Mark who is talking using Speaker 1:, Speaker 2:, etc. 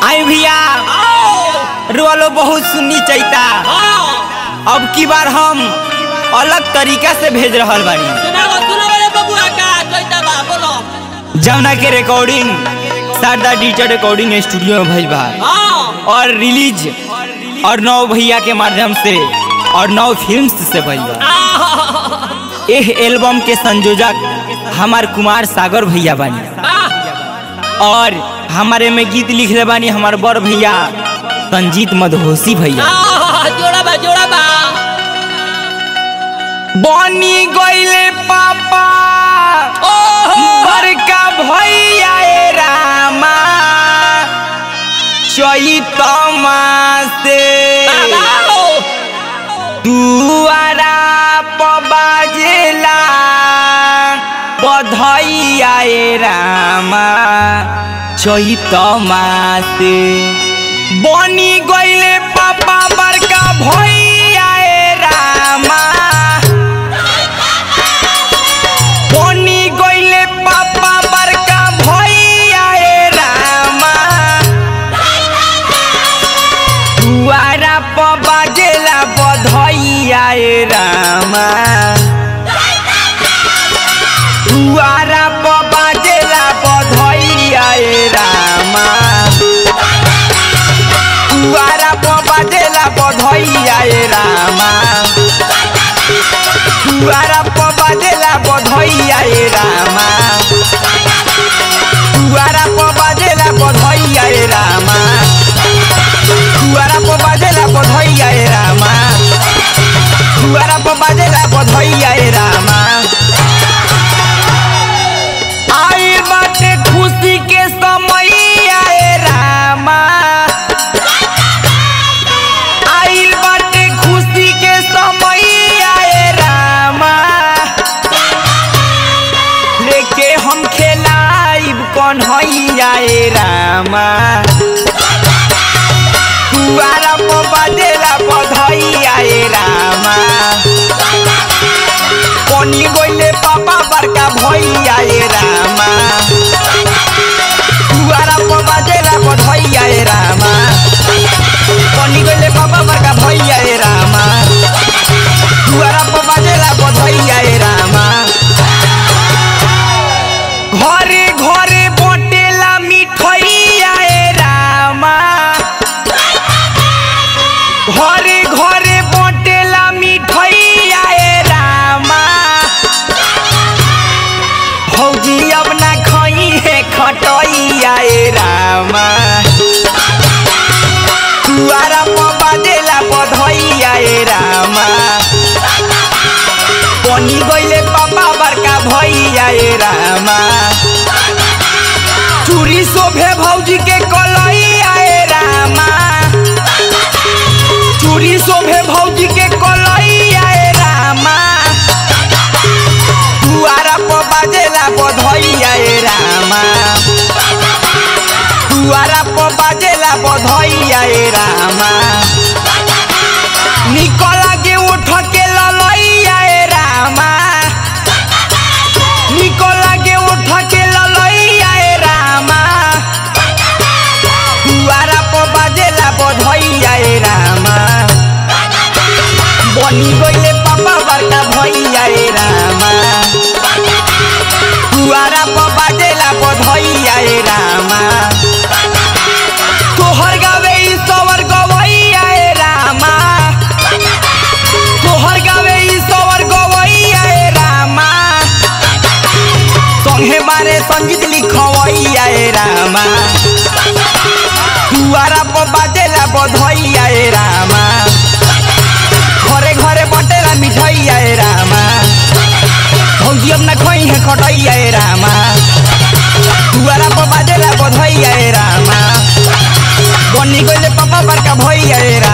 Speaker 1: आई भैया रोलो बहुत सुननी चैता अब की बार हम अलग तरीका से भेज रहल बानी जमुना के recording Sharda digital recording studio में भइल बा और रिलीज और नौ भैया के माध्यम से और नौ फिल्म से भइल बा एह एल्बम के संयोजक हमार कुमार सागर भैया बानी और हमारे में गीत लिखले बानी हमार बड़ भैया संजीत मधोसी भैया
Speaker 2: जोड़ा बा जोड़ा बा
Speaker 1: बनी गईले पापा बड़का भैया ए रामा चैतमा से दुआरा पबाजेला बधैया ए रामा चैतमा से बनी गईले पापा बड़का भैया ए रामा बनी गईले पापा बड़का भैया ए रामा दुआरा प बाजेला बधैया ए रामा दुआरा प बाजेला बधैया ए रामा दुआरा प बाजेला बधैया ए रामा दुआरा प बाजेला बधैया ए रामा दुआरा प बाजेला बधैया ए रामा दुआरा प बाजेला बधैया ए रामा दुआरा प बाजेला बधैया ए रामा आइल बाटे खुशी के समय ए रामा आइल बाटे खुशी के समय ए रामा लेके हम खेलाइब कन्हैया ए रामा दुआरा प बाजेला बधैया ए रामा बनी गइले पापा बड़का भैया ए रामा दुआरा प बाजेला बधैया ए रामा बनी गइले पापा बड़का भैया ए रामा दुआरा प बाजेला बधैया ए रामा घरे घरे बटेला मिठैया ए रामा घरे घरे बटेला मिठैया ए रामा भौजी अब ना खई है खटैया ए रामा दुआरा प बाजेला बधैया ए रामा बनी गइले पापा बड़का भैया ए रामा चूड़ी शोभे भौजी के कलैया ए रामा चूड़ी शोभे भौजी के कलैया ए रामा दुआरा प बाजेला बधैया ए रामा दुआरा प बाजेला बधैया ए रामा निकल के उठ के ललैया ए रामा निकल के उठ के ललैया ए रामा दुआरा प बाजेला बधैया ए रामा बनी गइले पापा बड़का भैया ए रामा दुआरा प बाजेला बधैया ए रामा तोहर गावे ई सवर गवैया ए रामा तोहर गावे ई सवर गवैया ए रामा संगे मारे संगीत लिखवैया ए रामा दुआरा प बाजेला बधैया ए रामा घरे घरे बटेला मिठैया ए रामा भौजी अब ना खई है खटैया ए रामा दुआरा प बाजेला बधैया ए रामा बनी गइले पापा बड़का भैया ए रामा